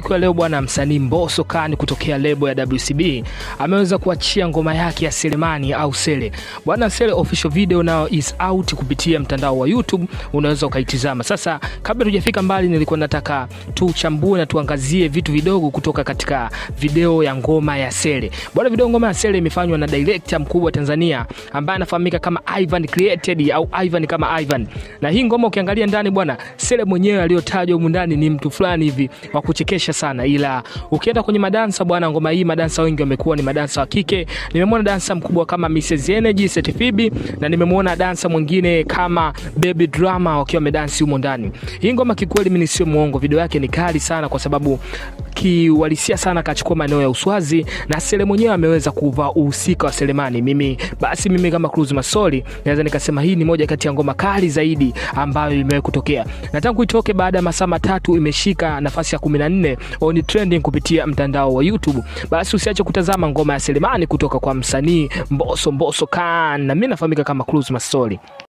siku ya leo bwana, msanii Mbosso Khan kutokea lebo ya WCB ameweza kuachia ngoma yake ya Selemani au Sele bwana. Sele official video now is out kupitia mtandao wa YouTube, unaweza ukaitizama. Sasa kabla tujafika mbali, nilikuwa nataka tuchambue na tuangazie vitu vidogo kutoka katika video ya ngoma ya Sele bwana. Video ngoma ya Sele imefanywa na director mkubwa Tanzania ambaye anafahamika kama Ivan Created au Ivan kama Ivan, na hii ngoma ukiangalia ndani bwana, Sele mwenyewe aliyotajwa humu ndani ni mtu fulani hivi wa kuchekesha sana, ila ukienda kwenye madansa bwana, ngoma hii madansa wengi wamekuwa ni madansa wa kike. Nimemwona dansa mkubwa kama Mrs Energy Setfibi na nimemwona dansa mwingine kama Baby Drama wakiwa wamedansi humo ndani. Hii ngoma kikweli, mimi sio muongo, video yake ni kali sana kwa sababu kiuhalisia sana akachukua maeneo ya uswazi na Sele mwenyewe ameweza kuvaa uhusika wa Selemani. Mimi basi, mimi kama Cruz Masoli naweza nikasema hii ni moja kati ya ngoma kali zaidi ambayo imewahi kutokea, na tangu itoke baada ya masaa matatu imeshika nafasi ya 14 on trending kupitia mtandao wa YouTube. Basi usiache kutazama ngoma ya Selemani kutoka kwa msanii Mbosso Mbosso Khan, na mimi nafahamika kama Cruz Masoli.